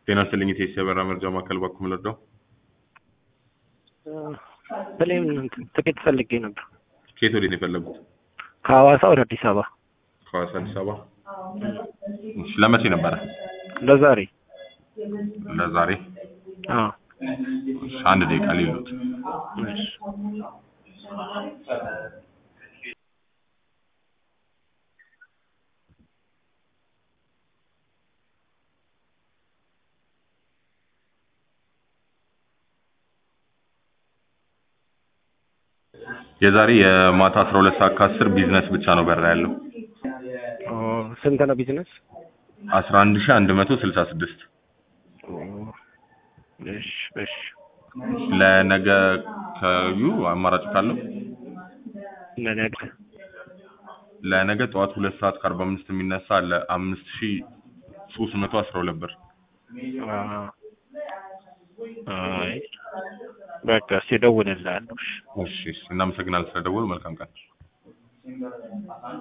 ጤና ይስጥልኝ የቴሲ አበራ መርጃ ማዕከል ባኩ ምለዳው በላይም እንትን ትኬት ፈልጌ ነበር ከየት ወዴት ነው የፈለጉት? ከሐዋሳ ወደ አዲስ አበባ ከሐዋሳ አዲስ አበባ። እሺ ለመቼ ነበረ? ለዛሬ ለዛሬ። አዎ እሺ አንድ ደቂቃ ሊሉት እሺ የዛሬ የማታ 12 ሰዓት ከ10 ቢዝነስ ብቻ ነው በራ ያለው ኦ፣ ስንት ነው ቢዝነስ? 11166 ኦ፣ እሺ እሺ ለነገ ከዩ አማራጭ ካለው ለነገ ለነገ ጠዋት 2 ሰዓት ከ45 የሚነሳ አለ 5312 ብር። አ- አይ በቃ እስኪ እደውልልሃለሁ። እሺ እሺ እሺ፣ እናመሰግናለን ስለደወሉ። መልካም ቀን።